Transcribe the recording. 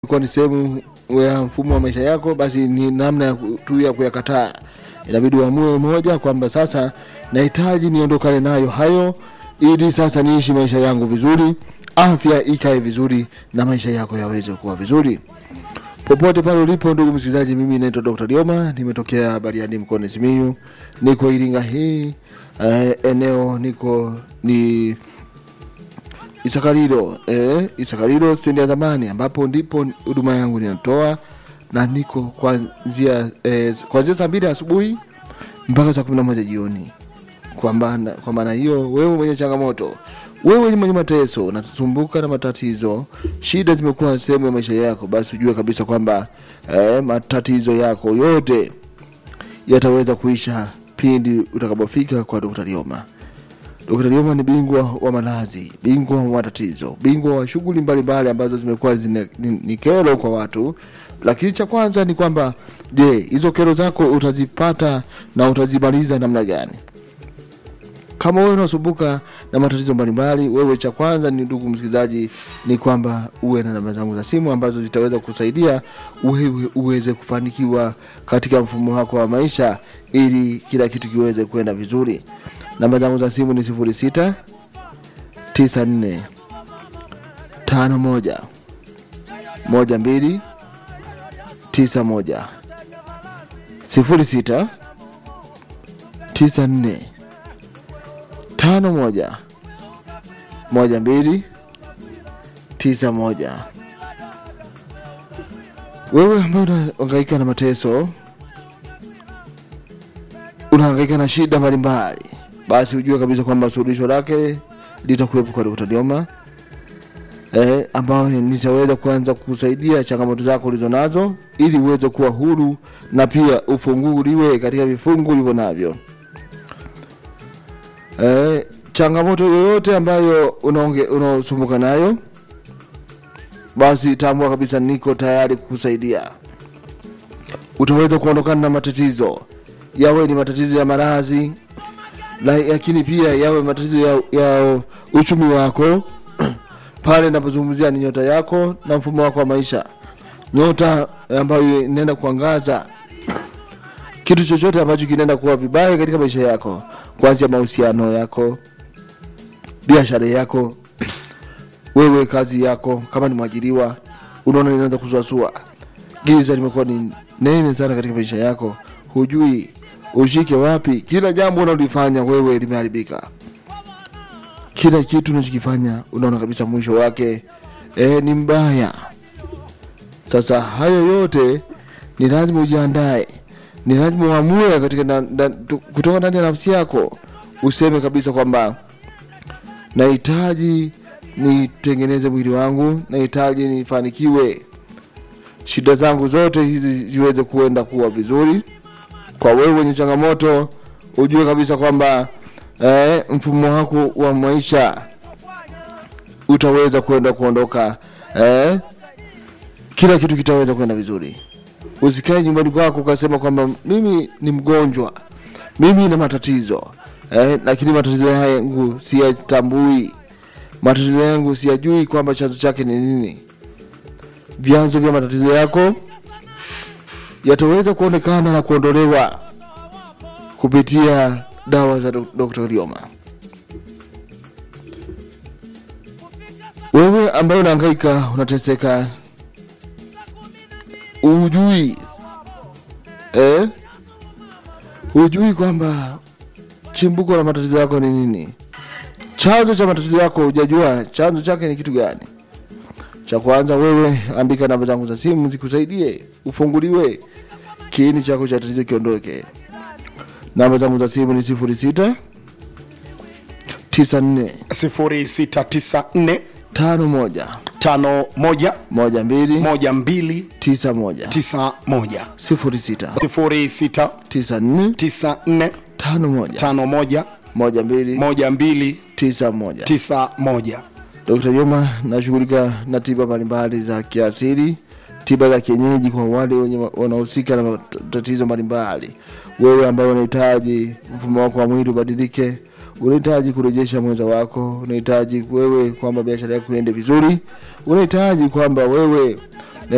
kuwa ni sehemu ya mfumo wa maisha yako, basi ni namna ya ku- tu ya kuyakataa. Inabidi uamue moja kwamba sasa nahitaji niondokane nayo hayo, ili sasa niishi maisha yangu vizuri, afya ikae vizuri na maisha yako yaweze kuwa vizuri. Popote pale ulipo ndugu msikilizaji, mimi naitwa Dr. Lioma, nimetokea Bariadi mkoani Simiyu, niko Iringa hii eh, eneo niko ni Isakariro eh, Isakariro stendi ya zamani ambapo ndipo huduma yangu ninatoa na niko kuanzia eh, kuanzia saa mbili asubuhi mpaka saa kumi na moja jioni. Kwa maana kwa maana hiyo, wewe mwenye changamoto, wewe mwenye mateso, unasumbuka na matatizo, shida zimekuwa sehemu ya maisha yako, basi ujue kabisa kwamba eh, matatizo yako yote yataweza kuisha pindi utakapofika kwa Dr. Lioma. Dr. Lioma ni bingwa wa malazi, bingwa wa matatizo, bingwa wa shughuli mbalimbali ambazo zimekuwa zine- ni, ni kero kwa watu. Lakini cha kwanza ni kwamba, je, hizo kero zako utazipata na utazimaliza namna gani? Kama wewe unasumbuka na matatizo mbalimbali, wewe cha kwanza ni ndugu msikilizaji, ni kwamba uwe na namba zangu za simu ambazo zitaweza kusaidia wewe uweze kufanikiwa katika mfumo wako wa maisha, ili kila kitu kiweze kwenda vizuri. Namba zangu za simu ni sifuri sita tisa nne tano moja moja mbili tisa moja sifuri sita tisa nne tano moja moja mbili tisa moja. Wewe ambaye unahangaika na mateso, unahangaika na shida mbalimbali, basi ujue kabisa kwamba suluhisho lake litakuwepo kwa Dr. Lioma eh, ambayo nitaweza kuanza kusaidia changamoto zako ulizo nazo ili uweze kuwa huru na pia ufunguliwe katika vifungu ulivyo navyo. Eh, changamoto yoyote ambayo unaonge- unaosumbuka nayo, basi tambua kabisa niko tayari kukusaidia. Utaweza kuondokana na matatizo, yawe ni matatizo ya maradhi, la- lakini pia yawe matatizo ya, ya uchumi wako pale napozungumzia ni nyota yako na mfumo wako wa maisha, nyota ambayo inaenda kuangaza kitu chochote ambacho kinaenda kuwa vibaya katika maisha yako, kuanzia mahusiano yako, biashara yako, wewe kazi yako, kama ni mwajiriwa, unaona inaanza kusuasua, giza limekuwa ni nene sana katika maisha yako, hujui ushike wapi. Kila jambo unalolifanya wewe limeharibika, kila kitu unachokifanya unaona kabisa mwisho wake eh, ni mbaya. Sasa hayo yote ni lazima ujiandae, ni lazima uamue katika na, na, tu- kutoka ndani ya nafsi yako, useme kabisa kwamba nahitaji nitengeneze mwili wangu, nahitaji nifanikiwe, shida zangu zote hizi ziweze kuenda kuwa vizuri. Kwa wewe wenye changamoto, ujue kabisa kwamba eh, mfumo wako wa maisha utaweza kwenda kuondoka eh, kila kitu kitaweza kwenda vizuri. Usikae nyumbani kwako ukasema kwamba mimi ni mgonjwa, mimi na matatizo eh, lakini matatizo yangu siyatambui, matatizo yangu siyajui kwamba chanzo chake ni nini. Vyanzo vya matatizo yako yataweza kuonekana na kuondolewa kupitia dawa za Dok- Dr. Lioma. Wewe ambaye unahangaika, unateseka, hujui eh, hujui kwamba chimbuko la matatizo yako ni nini, chanzo cha matatizo yako hujajua chanzo chake ni kitu gani. Cha kwanza, wewe andika namba zangu za simu zikusaidie ufunguliwe, kiini chako cha tatizo kiondoke. Namba zangu za simu ni sifuri sita tisa nne 0694 tano moja 51 moja mbili 12 tisa moja 91 sifuri sita 0694 tisa nne tano moja 51 moja mbili 12 tisa moja. 91 Dr. Juma nashughulika na tiba mbalimbali za kiasili, tiba za kienyeji kwa wale wenye wa- wanahusika na matatizo mbalimbali. Wewe ambaye unahitaji mfumo wako wa mwili ubadilike, unahitaji kurejesha mwenza wako, unahitaji wewe kwamba biashara yako iende vizuri, unahitaji kwamba wewe